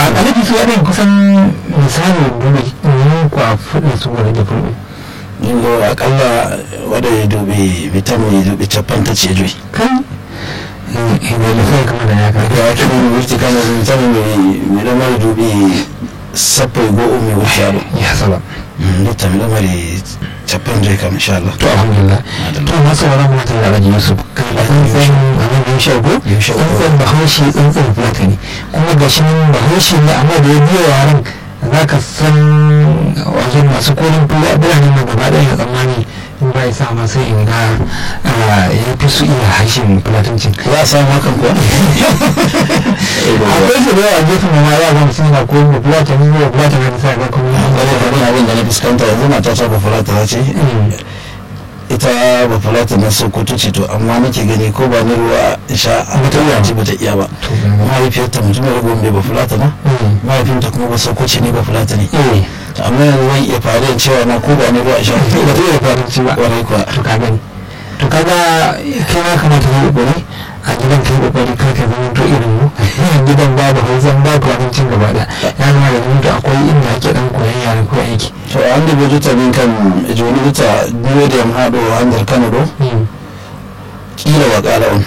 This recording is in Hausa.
a alaji su yanayin kusan misali duba yin ku a fudin su wani da fulbe ingo akalla wadda ya dubi vitamin ya dubi capan ta ce joyi kan inda ya fi kama da ya ka ya wata ne wuce kama da vitamin mai lamar dubi sappoi go umi wuce yaro ya saba dutta mai lamar capan joyi kam insha Allah to alhamdulillah to masu wani mutum da alaji yusuf kan da tsantsan abin da ya shago tsantsan bahaushe tsantsan fulatani kuma ga shi nan bahaushe ne amma da ya biya yaren za ka san wajen masu kolin biranen nan gaba ɗaya ya tsammani in ba ya sa masu in ga ya fi su iya harshen fulatancin za a samu hakan kuwa akwai su da yawa gefen ma ya zama sun na koyin da fulatanin yau fulatanin sa ga kuma wani abin da na fuskanta yanzu mata ta ba fulata ta ce ita ba fulata na sokoto ce to amma nake gani ko ba ni ruwa sha a mata yaji ba ta iya ba mahaifiyarta mutum ya gombe ba fulata na mahaifinta kuma ba sokoci ne ba fulata ne amma yanzu zan iya fara yin cewa na ko ba ni ruwa sha ba ta iya faranci ba kwarai kuwa to ka gani to kaga kai ma kamata ka yi kokari a gidan kai kokari kar ka zama to irin mu gidan babu hausan babu abincin gaba da ya zama da mutu akwai inda ake dan koyan yaren ko aiki to an da bai juta min kan joni juta biyo da yamma do handar kano do kila wa kala on